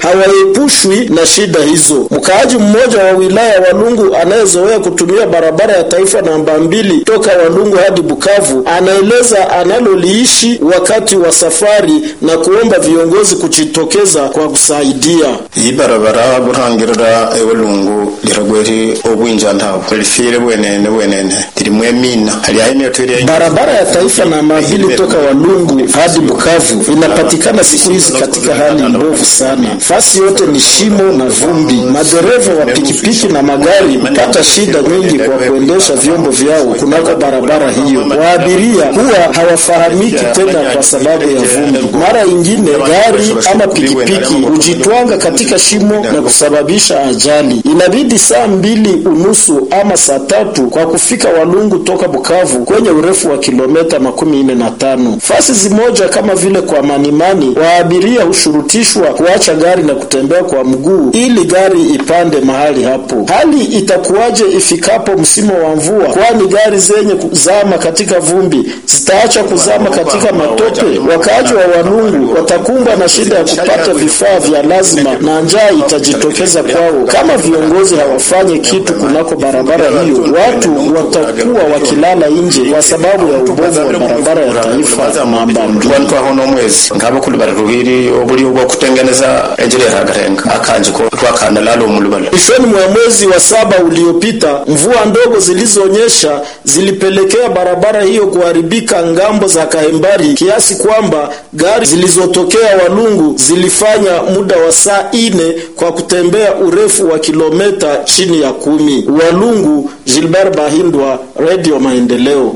hawaepushwi na shida hizo. Mkaaji mmoja wa wilaya Walungu anayezoea kutumia barabara ya taifa namba mbili toka Walungu hadi Bukavu anaeleza analoliishi wakati wa safari na kuomba viongozi kujitokeza kwa kusaidia. iyi barabara burangirira ewalungu liragweri obwinja ntawo lifire bwenene bwenene lirimwe mina hali aine twiri Barabara ya taifa namba mbili toka Walungu hadi Bukavu inapatikana siku hizi katika hali mbovu sana. Fasi yote ni shimo na vumbi. Madereva wa pikipiki na magari hupata shida nyingi kwa kuendesha vyombo vyao kunako barabara hiyo. Waabiria huwa hawafahamiki tena kwa sababu ya vumbi. Mara ingine gari ama pikipiki hujitwanga katika shimo na kusababisha ajali. Inabidi saa mbili unusu ama saa tatu kwa kufika Walungu toka Bukavu kwenye urefu wa kilomita makumi nne na tano. Fasi zimoja kama vile kwa Manimani, waabiria hushurutishwa kuacha gari na kutembea kwa mguu ili gari ipande mahali hapo. Hali itakuwaje ifikapo msimu wa mvua? Kwani gari zenye kuzama katika vumbi zitaacha kuzama katika matope? Wakaaji wa Walungu watakumbwa na shida ya kupata vifaa vya lazima na njaa itajitokeza kwao kama viongozi hawafanye kitu kunako barabara hiyo. Watu watakuwa wakilala nje kwa sababu ya ubovu wa barabara ya taifa namba mbili. twantwaho n'omwezi ngabo kulubala ruhiri obuli bwo kutengeneza enjira yahagarenga akanji ko twakana lalo mulubala Mwishoni mwa mwezi wa saba uliopita, mvua ndogo zilizonyesha zilipelekea barabara hiyo kuharibika ngambo za Kahembari kiasi kwamba gari zilizotokea Walungu zilifanya muda wa saa ine kwa kutembea urefu wa kilometa chini ya kumi. Walungu, Gilbert Bahindwa, Radio Maendeleo.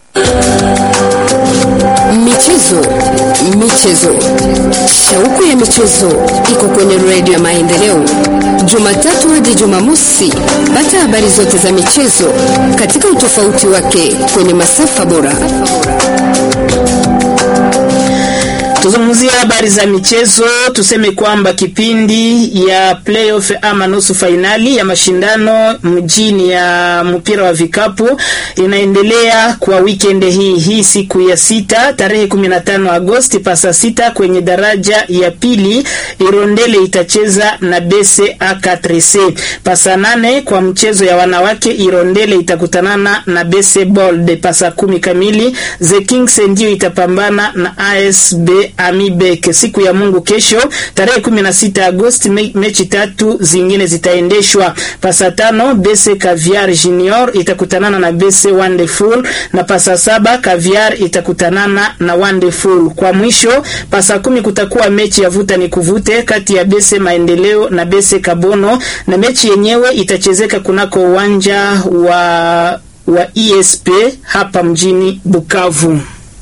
Michezo, michezo, shauku ya michezo iko kwenye redio ya Maendeleo, Jumatatu hadi Jumamosi. Pata habari zote za michezo katika utofauti wake kwenye masafa bora. Tuzungumzie habari za michezo. Tuseme kwamba kipindi ya playoff ama nusu fainali ya mashindano mjini ya mpira wa vikapu inaendelea kwa weekend hii hii siku ya sita tarehe 15 Agosti pasa sita kwenye daraja ya pili Irondele itacheza na Bese A4C. Pasa nane kwa mchezo ya wanawake Irondele itakutanana na Bese Bold. Pasa kumi kamili The Kings ndio itapambana na ASB Amibek. Siku ya Mungu kesho tarehe 16 Agosti me, mechi tatu zingine zitaendeshwa. Pasa tano Bese Caviar Junior itakutanana na Bese Wonderful na pasa saba Caviar itakutanana na Wonderful. Kwa mwisho pasa kumi kutakuwa mechi ya vuta ni kuvute kati ya Bese Maendeleo na Bese Kabono na mechi yenyewe itachezeka kunako uwanja wa wa ESP hapa mjini Bukavu.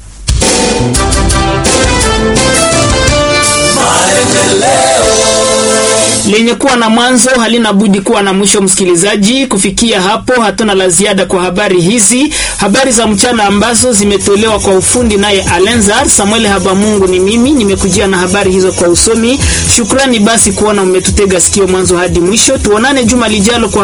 lenye kuwa na mwanzo halina budi kuwa na mwisho. Msikilizaji, kufikia hapo hatuna la ziada kwa habari hizi, habari za mchana ambazo zimetolewa kwa ufundi naye Alenzar Samuel Habamungu. Ni mimi nimekujia na habari hizo kwa usomi. Shukrani basi kuona umetutega sikio mwanzo hadi mwisho. Tuonane juma lijalo kwa